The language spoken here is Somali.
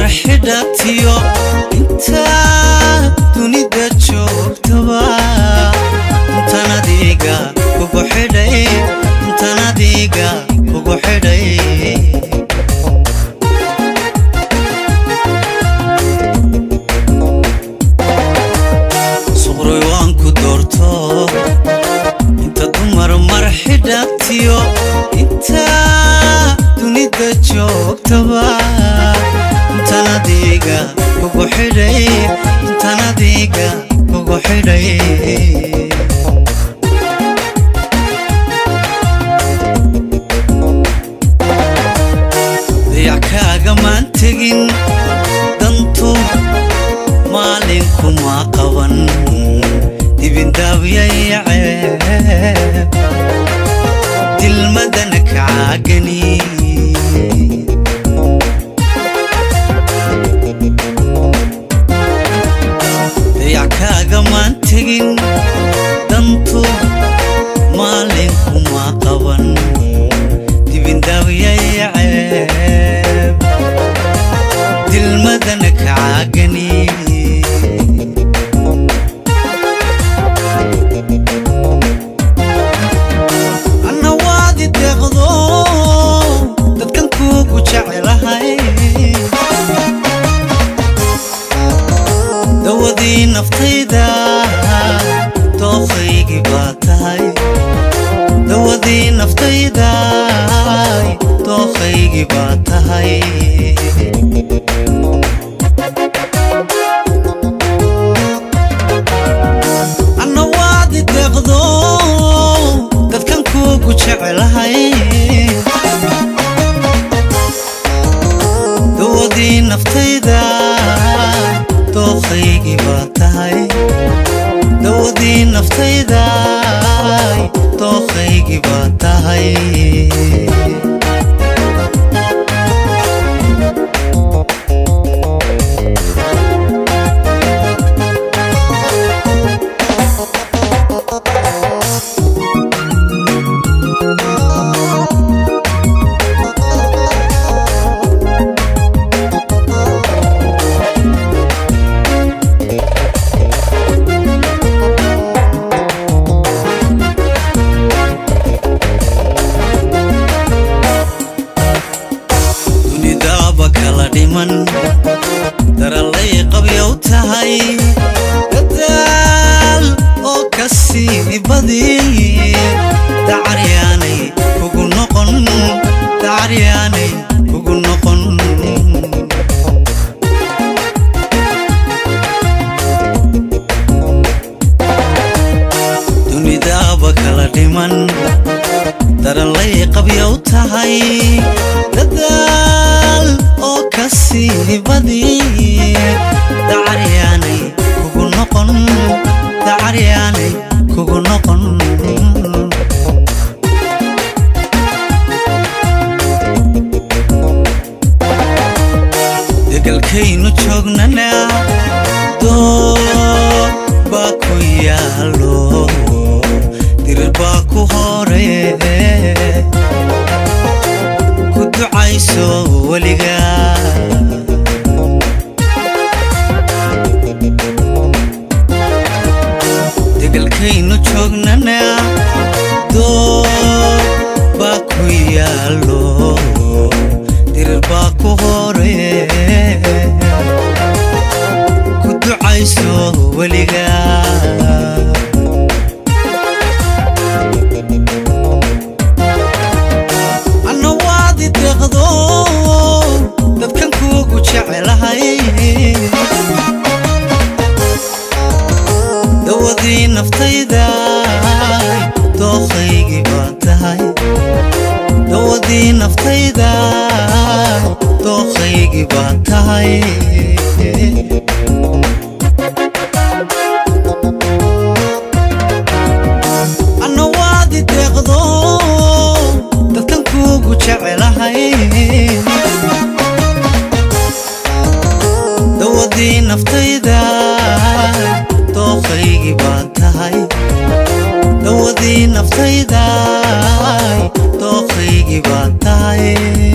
xidhatiyo intaa dunida joogtaba intan adiga kugu xidhay intan adiga kugu xidhay suqroy waan ku doorto inta dumar mar xidhatiyo intaa dunida joogtaba intan adiga kugu xidhay intan adiga kugu xidhay dayac kaagamaan tegin dantu maalinkuma qaban dibindaabyayacee dilmadana kacaagani dayac kaagamaan tegin dantu maalinkuma qaban dibindaabyayacee dilmadana kacaagani anna waadi deeqdo dadkan kuugu jecelahay dawadii naftayda dooqaygii baa tahay dawadii naftayda dooqaygii baa tahay anna waadi deeqdo dadkan kuugu jecelahay dawadii naftayda dooqaygii baa tahay dawadii naftayda dooqaygii baa tahay dunidaaba kala dhiman darallay qabyow tahay dadaal oo ka sii badi dacaryaanay kugu noqon dacaryaanay kugu noqon dunidaaba kala dhiman darallay qabyow tahay dadaal oo ka sii badi dacaryaanay kugu noqon dacaryaanay kugu noqon degalkaynu joognana doo baa ku yaalo dirir baa ku hore ku ducayso weliga degalkaynu joognana doo baa ku yaalo dirir baa ku hore ku ducayso weliga anna waadi deeqdo dadkan kuugu jecelahay dawadii naftayda dooqaygii baa tahay dawadii naftayda dooqaygii baa tahay anna waadi deeqdo dadkan kuugu jecelahay dawadii naftayda dooqaygii baa tahay dawadii naftayda dooqaygii baa tahay